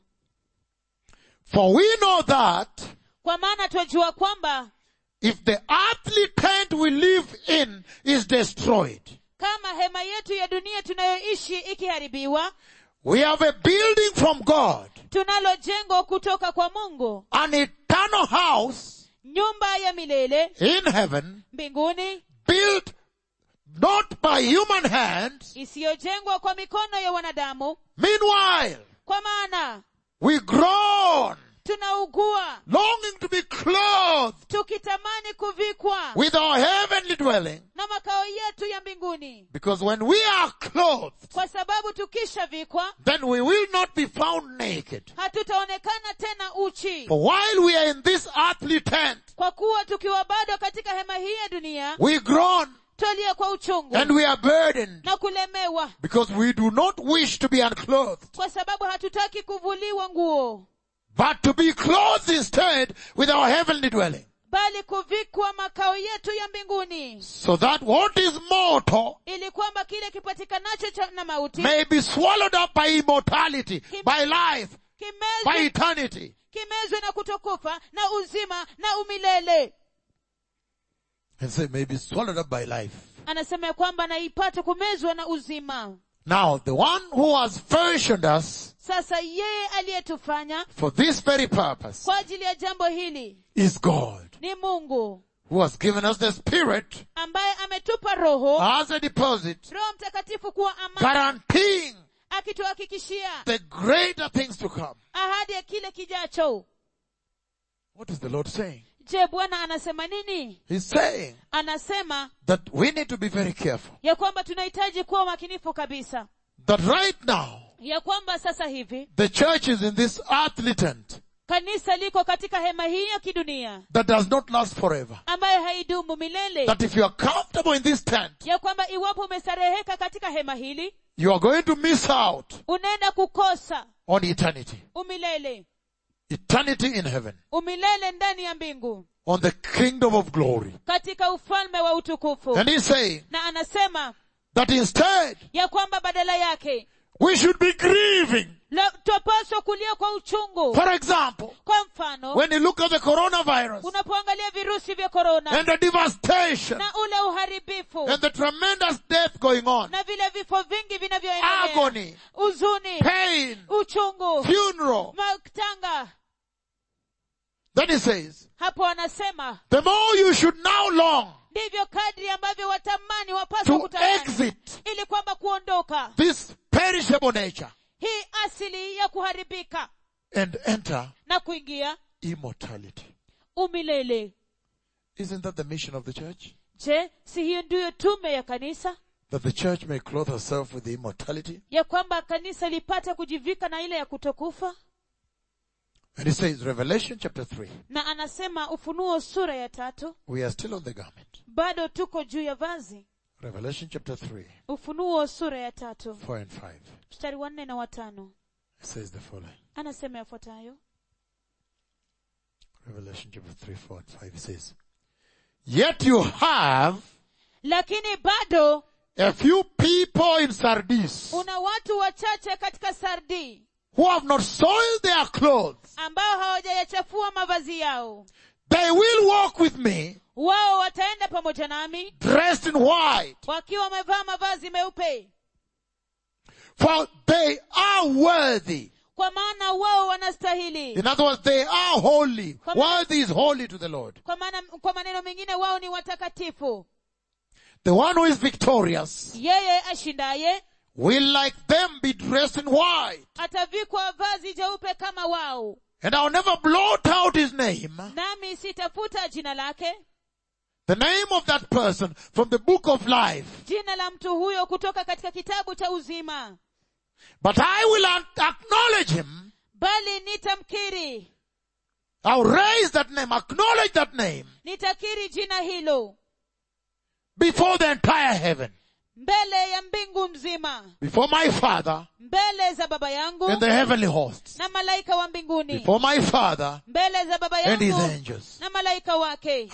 B: For we know that
A: kwa maana twajua kwamba
B: if the earthly tent we live in is destroyed,
A: kama hema yetu ya dunia tunayoishi ikiharibiwa
B: we have a building from God,
A: tunalo jengo kutoka kwa mungu
B: an eternal house
A: nyumba ya milele
B: in heaven,
A: mbinguni
B: built not by human hands.
A: isiyojengwa kwa mikono ya wanadamu
B: Meanwhile,
A: kwa maana
B: we groan,
A: tunaugua
B: longing to be clothed
A: tukitamani kuvikwa
B: with our heavenly dwelling.
A: na makao yetu ya mbinguni
B: Because when we are clothed,
A: kwa sababu tukishavikwa
B: then we will not be found naked.
A: hatutaonekana tena uchi
B: For while we are in this earthly tent,
A: kwa kuwa tukiwa bado katika hema hii ya dunia
B: we groan
A: twalia kwa uchungu
B: and we are burdened
A: na kulemewa
B: because we do not wish to be unclothed,
A: kwa sababu hatutaki kuvuliwa nguo
B: but to be clothed instead with our heavenly dwelling.
A: bali kuvikwa makao yetu ya mbinguni
B: So that what is mortal
A: ili kwamba kile kipatikanacho cha- na mauti
B: may be swallowed up by immortality, by life, by
A: kimezwe,
B: eternity.
A: kimezwe na kutokufa na uzima na umilele
B: And say may be swallowed up by life.
A: anasema ya kwamba na ipate kumezwa na uzima
B: Now, the one who has fashioned us
A: sasa yeye aliyetufanya
B: for this very purpose
A: kwa ajili ya jambo hili
B: is God,
A: ni mungu
B: who has given us the Spirit
A: ambaye ametupa roho
B: as a deposit,
A: roho mtakatifu kuwa amana
B: guaranteeing
A: akituhakikishia
B: the greater things to come.
A: ahadi ya kile kijacho
B: What is the Lord saying?
A: je bwana anasema nini
B: He's saying
A: anasema
B: that we need to be very careful.
A: ya kwamba tunahitaji kuwa makinifu kabisa
B: That right now,
A: ya kwamba sasa hivi
B: the church is in this earthly tent
A: kanisa liko katika hema hii ya kidunia
B: that does not last forever.
A: ambayo haidumu milele
B: That if you are comfortable in this tent,
A: ya kwamba iwapo umestareheka katika hema hili
B: you are going to miss out
A: unaenda kukosa
B: on eternity.
A: umilele
B: Eternity in heaven.
A: umilele ndani ya mbingu
B: On the kingdom of glory.
A: katika ufalme wa utukufu
B: And he's saying
A: na anasema
B: that instead,
A: ya kwamba badala yake
B: we should be grieving.
A: la- twapaswa kulia kwa uchungu
B: For example,
A: kwa mfano
B: when you look at the coronavirus
A: unapoangalia virusi vya korona
B: and the devastation
A: na ule uharibifu
B: and the tremendous death going on,
A: na vile vifo vingi vinavyoendelea
B: agony,
A: uzuni
B: pain,
A: uchungu
B: funeral,
A: matanga
B: then he says,
A: hapo anasema
B: the more you should now long
A: ndivyo kadri ambavyo watamani wapaswa
B: to
A: kutamani
B: exit
A: ili kwamba kuondoka
B: this perishable nature
A: hii asili ya kuharibika
B: and enter
A: na kuingia
B: immortality.
A: umilele
B: Isn't that the mission of the church?
A: je si hiyo ndiyo tume ya kanisa
B: That the church may clothe herself with the immortality?
A: ya kwamba kanisa lipate kujivika na ile ya kutokufa
B: And he says, Revelation chapter 3,
A: na anasema ufunuo sura ya tatu
B: we are still on the garment.
A: bado tuko juu ya vazi
B: Revelation chapter 3,
A: ufunuo sura ya tatu
B: 4 and 5.
A: mstari wa nne na watano
B: It says the following.
A: anasema yafuatayo
B: Revelation chapter 3, 4 and 5. It says, Yet you have
A: lakini bado
B: a few people in Sardis
A: una watu wachache katika sardi
B: who have not soiled their clothes.
A: ambao hawajayachafua mavazi yao
B: They will walk with me
A: wao wataenda pamoja nami
B: dressed in white,
A: wakiwa wamevaa mavazi meupe
B: for they are worthy.
A: kwa maana wao wanastahili
B: In other words, they are holy.
A: Kwa maana-
B: Worthy is holy to the Lord.
A: kwa maana kwa maneno mengine wao ni watakatifu
B: The one who is victorious
A: yeye ashindaye
B: will like them be dressed in white.
A: atavikwa vazi jeupe kama wao
B: And I'll never blot out his name,
A: nami sitafuta jina lake
B: the name of that person from the book of life.
A: jina la mtu huyo kutoka katika kitabu cha uzima
B: But I will un- acknowledge him.
A: bali nitamkiri
B: I'll raise that name, acknowledge that name
A: nitakiri jina hilo
B: before the entire heaven,
A: mbele ya mbingu mzima
B: before my father
A: mbele za baba yangu
B: and the heavenly hosts,
A: na malaika wa mbinguni
B: before my father
A: mbele za baba
B: and his
A: yangu
B: angels.
A: na malaika wake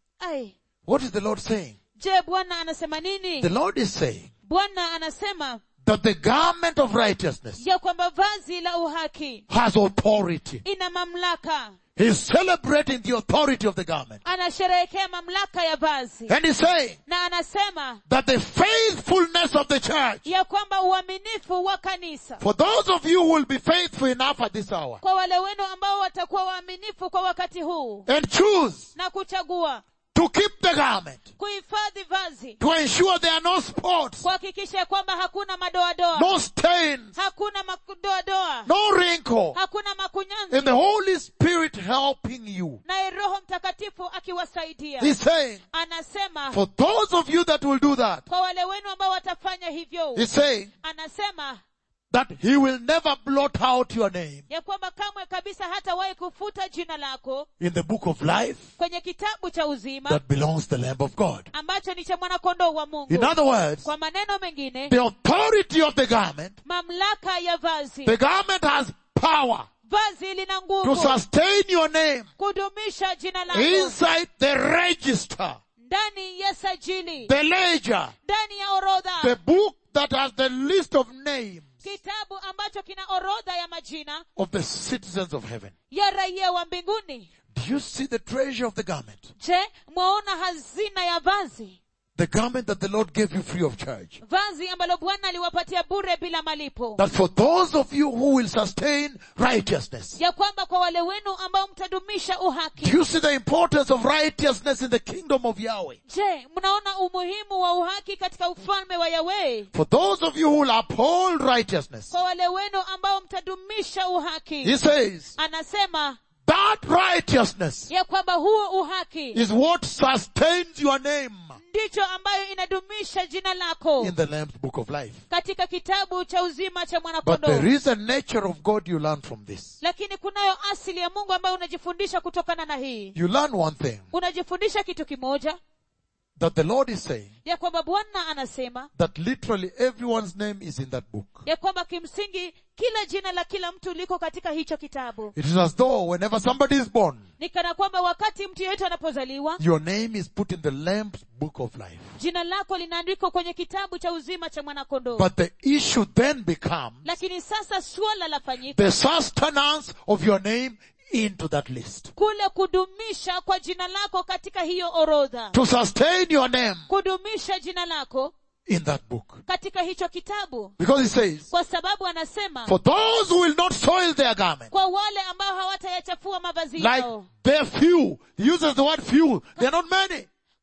A: ai
B: What is the Lord saying?
A: je bwana anasema nini
B: The Lord is saying
A: bwana anasema
B: that the garment of righteousness
A: ya kwamba vazi la uhaki
B: has authority.
A: ina mamlaka
B: He's celebrating the authority of the garment.
A: anasherehekea mamlaka ya vazi
B: And he's saying
A: na anasema
B: that the faithfulness of the church,
A: ya kwamba uaminifu wa kanisa
B: for those of you who will be faithful enough at this hour
A: kwa wale wenu ambao watakuwa waaminifu kwa wakati huu
B: and choose
A: na kuchagua
B: to keep the garment,
A: kuhifadhi vazi
B: to ensure there are no spots,
A: kuhakikisha kwamba hakuna madoadoa
B: no stains,
A: hakuna madoadoa
B: no wrinkle,
A: hakuna
B: and
A: makunyanzi
B: the Holy Spirit helping you.
A: naye roho mtakatifu akiwasaidia
B: He's saying,
A: anasema
B: for those of you that will do that,
A: kwa wale wenu ambao watafanya hivyo
B: he's saying
A: anasema
B: that he will never blot out your name
A: ya kwamba kamwe kabisa hatawahi kufuta jina lako
B: in the book of life
A: kwenye kitabu cha uzima
B: that belongs to the Lamb of God.
A: ambacho ni cha mwanakondoo wa mungu
B: In other words,
A: kwa maneno mengine
B: the authority of the garment,
A: mamlaka ya vazi
B: the garment has power
A: vazi lina
B: to
A: nguvu
B: sustain your name
A: kudumisha jina lako
B: inside the register,
A: ndani ya sajili
B: the ledger,
A: ndani ya orodha
B: the book that has the list of names
A: kitabu ambacho kina orodha ya majina
B: of the citizens of heaven.
A: ya raia wa mbinguni
B: Do you see the treasure of the garment?
A: je mwaona hazina ya vazi
B: The garment that the Lord gave you free of charge.
A: vazi ambalo bwana aliwapatia bure bila malipo
B: That for those of you who will sustain righteousness,
A: ya kwamba kwa wale wenu ambao mtadumisha
B: do
A: uhaki
B: you see the importance of righteousness in the kingdom of Yahweh?
A: je mnaona umuhimu wa uhaki katika ufalme wa yahweh
B: For those of you who will uphold righteousness,
A: kwa wale wenu ambao mtadumisha uhaki
B: he says,
A: anasema
B: that righteousness
A: ya kwamba huo uhaki
B: is what sustains your name
A: ndicho ambayo inadumisha jina lako
B: in the Lamb's book of life.
A: katika kitabu cha uzima cha
B: But
A: mwanakondoo
B: there is a nature of God you learn from this.
A: lakini kunayo asili ya mungu ambayo unajifundisha kutokana na hii
B: You learn one thing,
A: unajifundisha kitu kimoja
B: that the Lord is saying
A: ya kwamba bwana anasema
B: that literally everyone's name is in that book.
A: ya kwamba kimsingi kila jina la kila mtu liko katika hicho kitabu
B: It is as though whenever somebody is born,
A: ni kana kwamba wakati mtu yeyote anapozaliwa
B: your name is put in the Lamb's book of life.
A: jina lako linaandikwa kwenye kitabu cha uzima cha mwanakondoo
B: But the issue then becomes
A: lakini sasa suala lafanyika
B: the sustenance of your name into that list.
A: kule kudumisha kwa jina lako katika hiyo orodha
B: To sustain your name
A: kudumisha jina lako
B: in that book.
A: katika hicho kitabu
B: Because he says,
A: kwa sababu anasema
B: for those who will not soil their garment,
A: kwa wale ambao hawatayachafua mavazi
B: like
A: yao
B: they're few, he uses the word few, they're not many.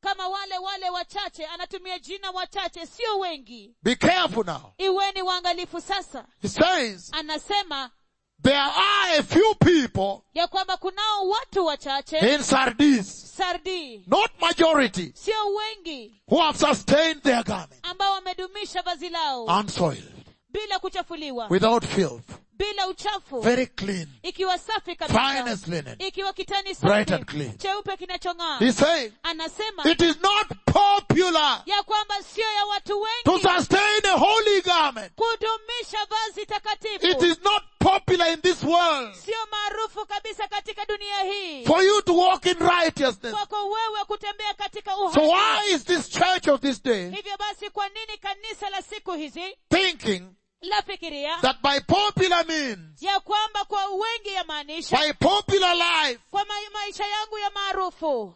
A: kama wale wale wachache anatumia jina wachache sio wengi
B: Be careful now.
A: iweni waangalifu sasa
B: He says,
A: anasema
B: there are a few people
A: ya kwamba kunao watu wachache
B: in Sardis,
A: sardi
B: not majority,
A: sio wengi
B: who have sustained their garment
A: ambao wamedumisha vazi lao
B: unsoiled,
A: bila kuchafuliwa
B: without filth,
A: bila uchafu
B: very clean,
A: ikiwa safi kabisa
B: finest linen.
A: ikiwa kitani
B: Bright
A: safi
B: and clean.
A: cheupe kinachong'aa
B: He's saying,
A: anasema
B: it is not popular
A: ya kwamba sio ya watu
B: to
A: wengi
B: sustain a holy garment.
A: kudumisha vazi
B: It
A: takatifu
B: is not popular in this world
A: sio maarufu kabisa katika dunia hii
B: for you to walk in righteousness.
A: kwako wewe kutembea katika
B: So
A: uhaki
B: why is this church of this day
A: hivyo basi kwa nini kanisa la siku hizi
B: thinking
A: lafikiria
B: that by popular means,
A: ya kwamba kwa wengi yamaanisha
B: by popular life,
A: kwa ma maisha yangu ya maarufu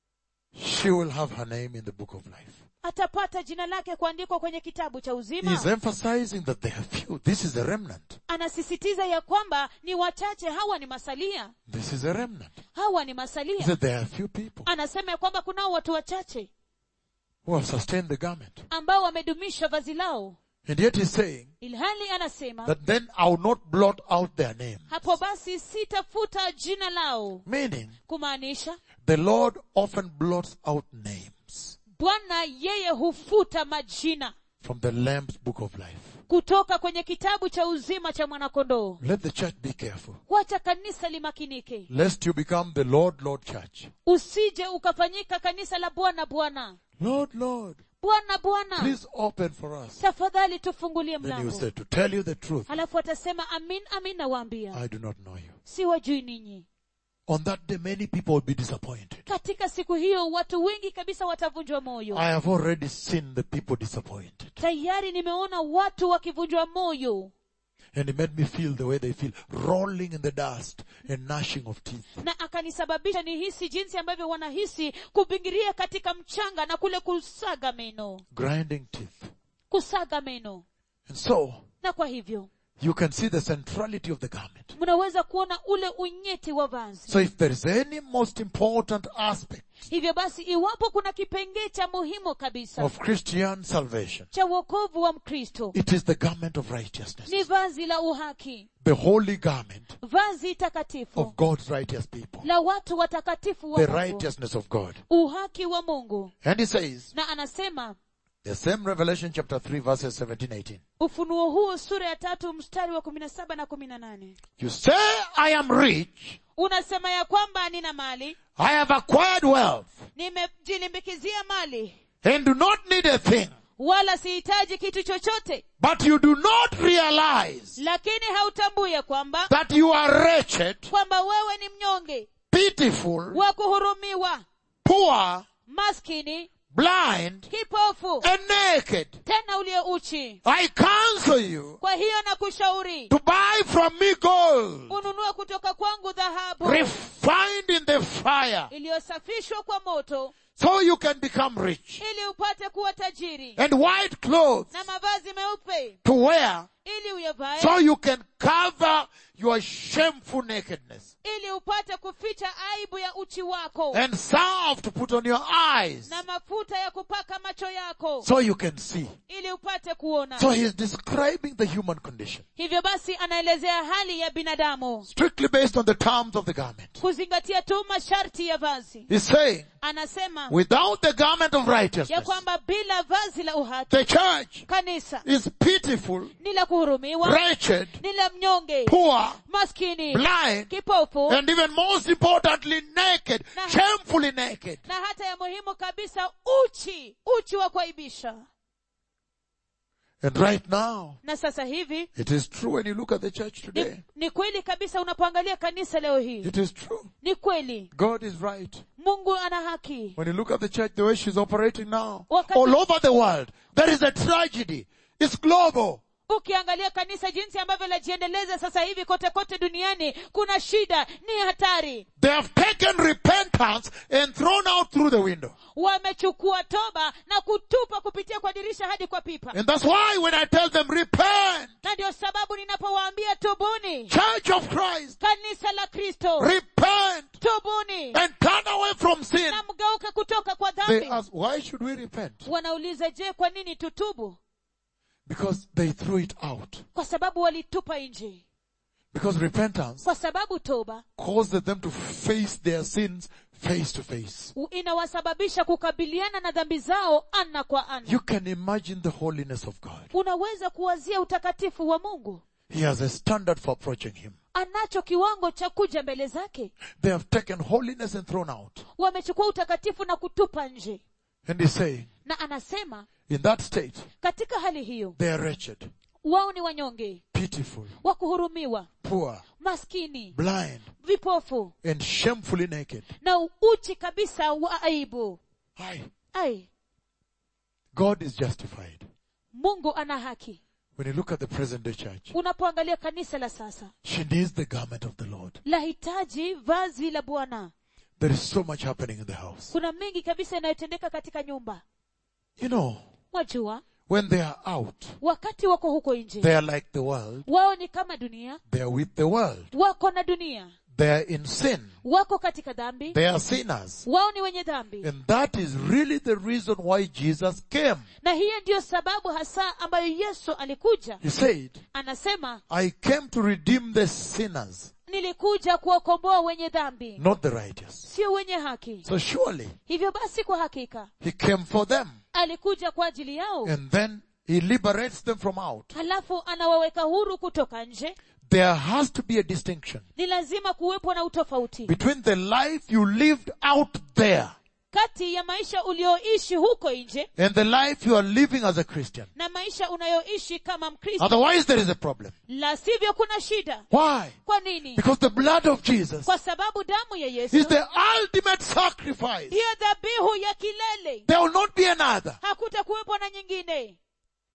B: she will have her name in the book of life?
A: atapata jina lake kuandikwa kwenye kitabu cha
B: He
A: uzima
B: is emphasizing that there are few. This is a remnant.
A: anasisitiza ya kwamba ni wachache hawa ni masalia
B: This is a remnant.
A: hawa ni
B: He
A: masalia
B: said there are few people
A: anasema ya kwamba kunao watu wachache
B: who have sustained the garment.
A: ambao wamedumisha vazi lao
B: And yet he's saying
A: ilhali anasema
B: that then I will not blot out their name.
A: hapo basi sitafuta jina lao
B: Meaning,
A: kumaanisha
B: the Lord often blots out names
A: bwana yeye hufuta majina
B: from the Lamb's book of life.
A: kutoka kwenye kitabu cha uzima cha mwanakondoo
B: Let the church be careful.
A: wacha kanisa limakinike
B: Lest you become the Lord, Lord church.
A: usije ukafanyika kanisa la bwana bwana
B: Lord, Lord,
A: bwana bwana
B: please open for us.
A: tafadhali tufungulie
B: Then you
A: mlango
B: say, to tell you the truth,
A: halafu atasema amin amin nawaambia
B: I do not know you.
A: siwajui ninyi
B: On that day, many people will be disappointed.
A: katika siku hiyo watu wengi kabisa watavunjwa moyo
B: I have already seen the people disappointed.
A: tayari nimeona watu wakivunjwa moyo
B: And it made me feel the way they feel, rolling in the dust and gnashing of teeth.
A: na akanisababisha nihisi jinsi ambavyo wanahisi kubingiria katika mchanga na kule kusaga meno
B: grinding teeth.
A: kusaga meno
B: And so,
A: na kwa hivyo
B: you can see the centrality of the garment.
A: mnaweza kuona ule unyeti wa vazi
B: So if there is any most important aspect
A: hivyo basi iwapo kuna kipengee cha muhimu kabisa
B: of Christian salvation,
A: cha wokovu wa mkristo
B: it is the garment of righteousness.
A: ni vazi la uhaki
B: The holy garment
A: vazi takatifu
B: of God's righteous people.
A: la watu watakatifu wa
B: The
A: mungu
B: righteousness of God.
A: uhaki wa mungu
B: And he says,
A: na anasema
B: the same Revelation chapter 3 verses 17, 18.
A: ufunuo huo sura ya tatu mstari wa kumi na saba na kumi na nane
B: You say, I am rich.
A: unasema ya kwamba nina mali
B: I have acquired wealth
A: nimejilimbikizia mali
B: and do not need a thing.
A: wala sihitaji kitu chochote
B: But you do not realize
A: lakini hautambui ya kwamba
B: that you are wretched,
A: kwamba wewe ni mnyonge
B: pitiful,
A: wa kuhurumiwa
B: poor,
A: maskini
B: blind,
A: kipofu
B: and naked.
A: tena uliye uchi
B: I counsel you
A: kwa hiyo na kushauri
B: to buy from me gold,
A: ununue kutoka kwangu dhahabu
B: refined in the fire,
A: iliyosafishwa kwa moto
B: so you can become rich,
A: ili upate kuwa tajiri
B: and white clothes
A: na mavazi meupe
B: to wear,
A: ili uyavae
B: so you can cover your shameful nakedness,
A: ili upate kuficha aibu ya uchi wako
B: and salve to put on your eyes,
A: na mafuta ya kupaka macho yako
B: so you can see.
A: ili upate kuona
B: So he is describing the human condition,
A: hivyo basi anaelezea hali ya binadamu
B: strictly based on the terms of the garment.
A: kuzingatia tu masharti ya vazi
B: He's saying,
A: anasema
B: without the garment of
A: ya
B: righteousness,
A: kwamba bila vazi la uhaki
B: the church
A: kanisa
B: is pitiful,
A: ni la kuhurumiwa
B: wretched,
A: ni la mnyonge
B: poor,
A: maskini
B: blind,
A: kipofu
B: and even most importantly, naked,
A: Na-
B: shamefully naked.
A: na hata ya muhimu kabisa uchi uchi wa kuaibisha
B: And right now,
A: na sasa hivi
B: it is true when you look at the church
A: ni,
B: today.
A: ni kweli kabisa unapoangalia kanisa leo hii
B: It is true.
A: ni kweli
B: God is right.
A: mungu ana haki
B: When you look at the church, the way she's operating now,
A: Wakati-
B: all over the world, there is a tragedy. It's global.
A: ukiangalia kanisa jinsi ambavyo lajiendeleza sasa hivi kote kote duniani kuna shida ni hatari
B: They have taken repentance and thrown out through the window.
A: wamechukua toba na kutupa kupitia kwa dirisha hadi kwa pipa
B: And that's why when I tell them repent,
A: na ndio sababu ninapowaambia tubuni
B: Church of Christ,
A: kanisa la kristo
B: repent
A: tubuni
B: and turn away from sin.
A: na mgeuke wamegeuka kutoka kwa
B: They
A: dhambi
B: ask, why should we repent?
A: wanauliza je kwa nini tutubu
B: Because they threw it out.
A: kwa sababu walitupa nje
B: Because repentance
A: kwa sababu toba
B: causes them to face their sins face to face.
A: u- inawasababisha kukabiliana na dhambi zao ana kwa ana
B: You can imagine the holiness of God.
A: unaweza kuwazia utakatifu wa mungu
B: He has a standard for approaching Him.
A: anacho kiwango cha kuja mbele zake
B: They have taken holiness and thrown out.
A: wamechukua utakatifu na kutupa nje
B: And He's saying,
A: na anasema
B: in that state,
A: katika hali hiyo
B: they are wretched,
A: wao ni wanyonge
B: pitiful,
A: wa kuhurumiwa
B: poor,
A: maskini
B: blind,
A: vipofu
B: and shamefully naked.
A: na uchi kabisa wa aibu
B: Aye.
A: ai
B: God is justified.
A: mungu ana haki
B: When you look at the present day church,
A: unapoangalia kanisa la sasa
B: she needs the garment of the Lord.
A: lahitaji vazi la bwana
B: There is so much happening in the house.
A: kuna mengi kabisa yanayotendeka katika nyumba
B: You know,
A: wajua
B: when they are out,
A: wakati wako huko nje
B: they are like the world.
A: wao ni kama dunia
B: They are with the world.
A: wako na dunia
B: They are in sin.
A: wako katika dhambi
B: They are sinners.
A: wao ni wenye dhambi
B: And that is really the reason why Jesus came.
A: na hiyo ndiyo sababu hasa ambayo yesu alikuja
B: He said,
A: anasema
B: I came to redeem the sinners,
A: nilikuja kuwakomboa wenye dhambi
B: not the righteous.
A: sio wenye haki
B: So surely
A: hivyo basi kwa hakika
B: he came for them.
A: alikuja kwa ajili yao
B: And then he liberates them from out.
A: halafu anawaweka huru kutoka nje
B: There has to be a distinction
A: ni lazima kuwepo na utofauti
B: between the life you lived out there
A: kati ya maisha ulioishi huko nje
B: and the life you are living as a Christian.
A: na maisha unayoishi kama mkristo
B: Otherwise there is a problem.
A: la sivyo kuna shida
B: Why?
A: kwa nini
B: Because the blood of Jesus
A: kwa sababu damu ya yesu
B: is the ultimate sacrifice.
A: ndiyo dhabihu ya kilele
B: There will not be another.
A: hakuta kuwepo na nyingine